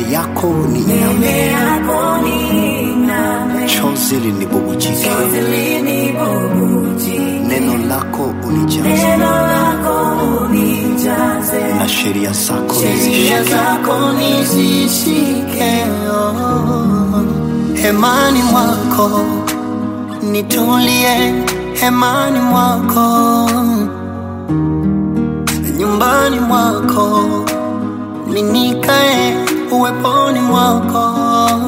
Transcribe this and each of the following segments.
yako niiname, chozi linibubujike, neno lako unijaze, na sheria zako sheria nizishike. zako nizishike, oh. hemani mwako nitulie, hemani mwako nyumbani mwako ninikae uweponi mwako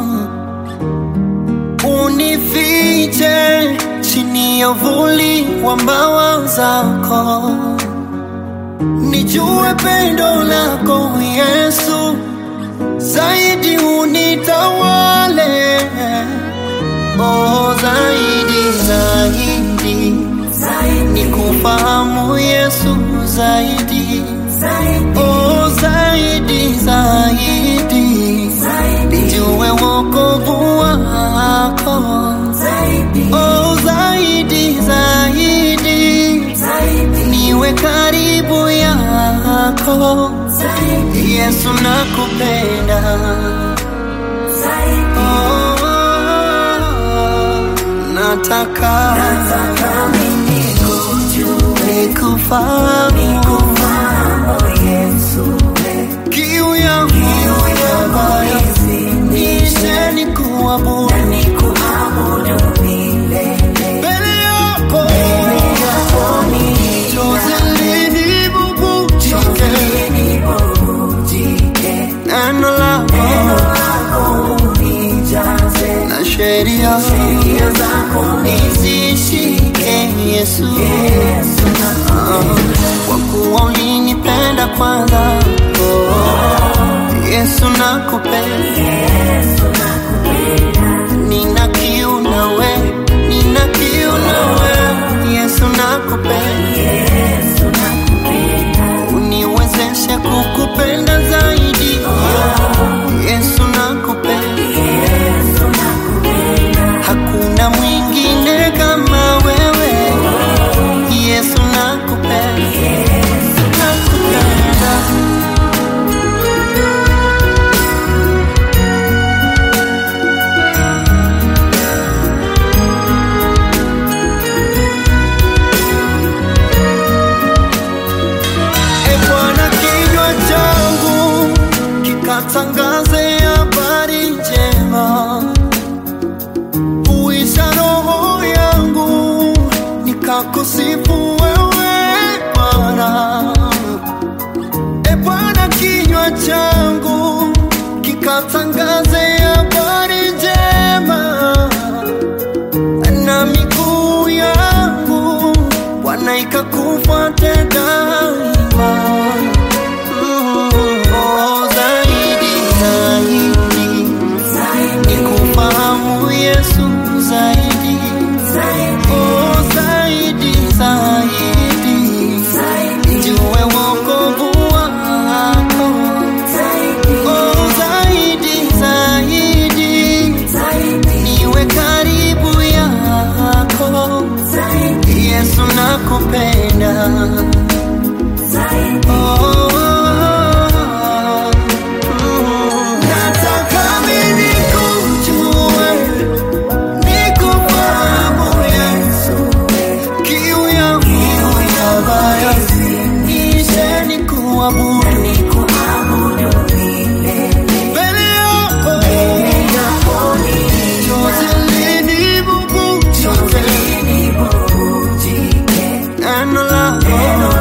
unifiche chini ya uvuli wa mbawa zako nijue pendo lako Yesu, zaidi unitawale, oh, zaidi zaidi nikufahamu Yesu, zaidi oh, zaidi zaidi nijue wokovu wako, oh, zaidi zaidi niwe karibu yako Yesu nakupenda oh, nataka nikufahamu kiu yangu ambayo nishe nikuabudu mbele yako chozi linibubujike neno lako na sheria nizishike Yesu, Ah, kwa kuwa ulinipenda kwanza. Oh, Yesu nakupenda, nina kiu nawe, nina kiu nawe. Yesu nakupenda, uniwezeshe kukupenda zaidi. Yesu nakupenda, hakuna mwingine kama wewe. Yesu nakupenda, nakupenda. E Bwana, kinywa changu kikatangaze habari njema, uisha roho yangu nikakusifu wewe Bwana. E Bwana, kinywa changu kikatangaze habari njema na miguu yangu Bwana ikakufuate daima. Mm, oh, zaidi zaidi nikufahamu Yesu zaidi oh, zaidi zaidi nijue wokovu wako oh, zaidi zaidi niwe karibu yako Yesu nakupenda oh, mm. Nataka mimi nikujue, nikufahamu Yesu, kiu yangu ambayo nishe nikuabudu mbele yako chozi linibubujike neno lako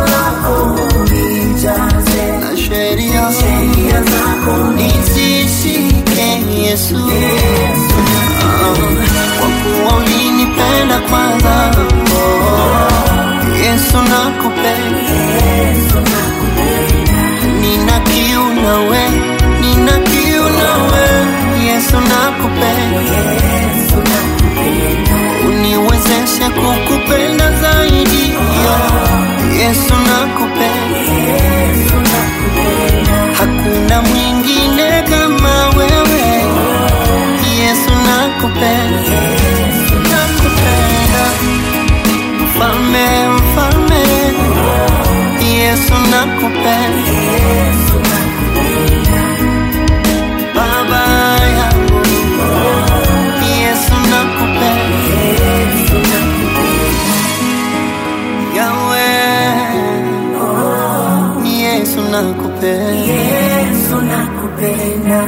nakupenda Yesu nakupenda,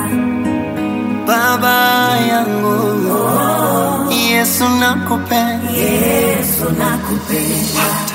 baba yangu Yesu nakupenda Yesu nakupenda,